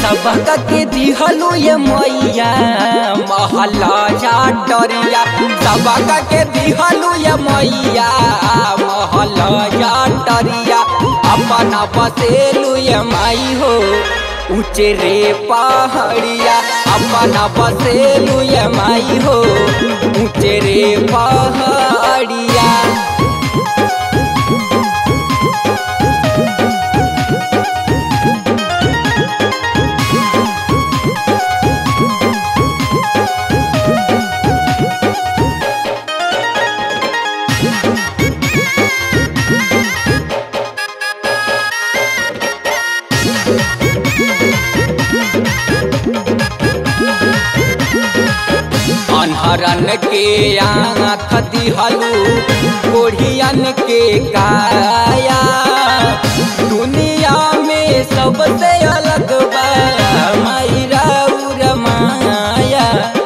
सबका के दिहलू ये मैया महला डरिया सबका के दिहलू ये मैया महला डरिया अपना बसेलू ये माई हो ऊंचे रे पहाड़िया अपना बसेलू ये माई हो ऊंचे रे पहाड़िया अनहरन के आँख दिहलू कोढ़ियन के काया दुनिया में सबसे अलग बा मायरा उर माया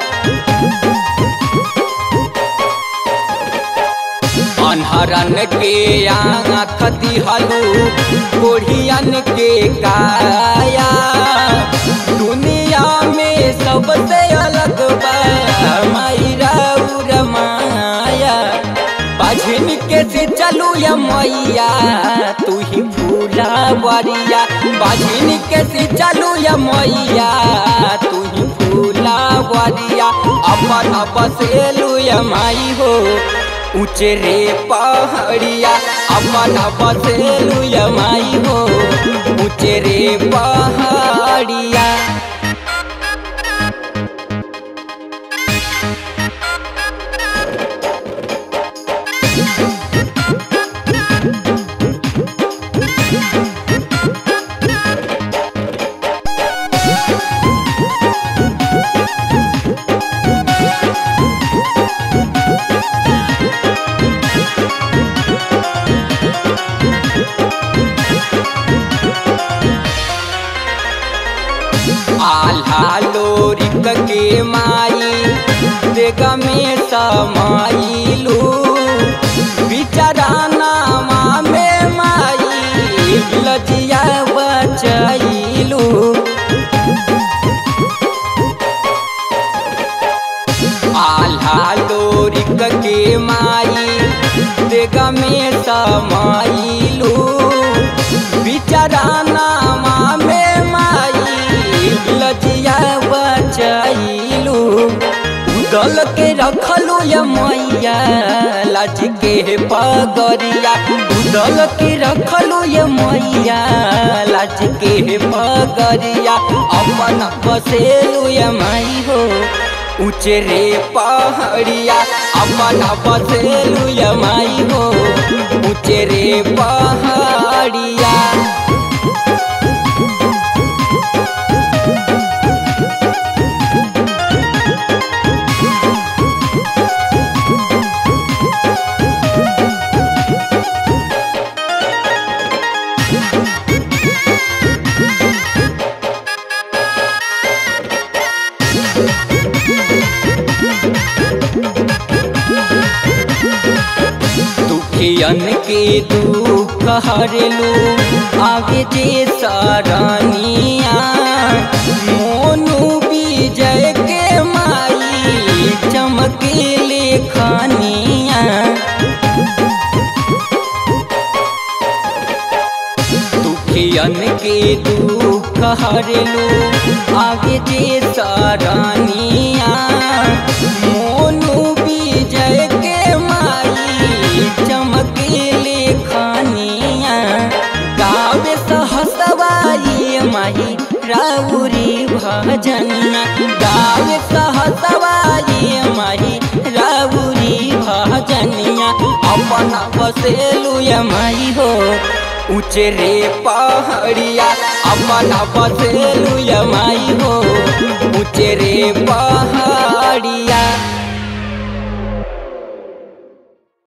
अनहरन के आँख दिहलू कोढ़ियन के काया दुनिया में सबसे अलग बा मायरा उर माया बाझिन के से चलू या मैया तू ही फूला बरिया बाझिन के से चलू या मैया तू ही फूला बरिया अपन बसेलू या माई हो ऊंचे रे पहाड़िया अपन बसेलू या माई हो ऊंचे रे पहाड़िया आल्हा लोरिक के माई देग में समाइलू बिचराना में माई लजिया बचैलू आल्हा लोरिक के माई देग में समाइलू बिचराना में माई लजिया बचैलू उदल के रखलू या मैया लाज के पगरिया उदल के रखलू या मैया लाज के पगरिया अपन बसेलू या माई हो ऊंचे रे पहाड़िया अपन बसेलू या माई हो ऊंचे रे पहाड़िया दुखियन के दुख हरलू आगे जे सरनिया मोनू विजय के माई चमके लेखनिया दुखियन के दुख हरलू आगे जे सरनिया मोनू विजय के माई चमके लेखनिया गावे सहसवाई माही राउरी भजनिया गावे सहसवाई माही राउरी भजनिया अपन बसेलू या माई हो ऊंचे रे पहाड़िया अपन बसेलू या माई हो ऊंचे रे पहाड़िया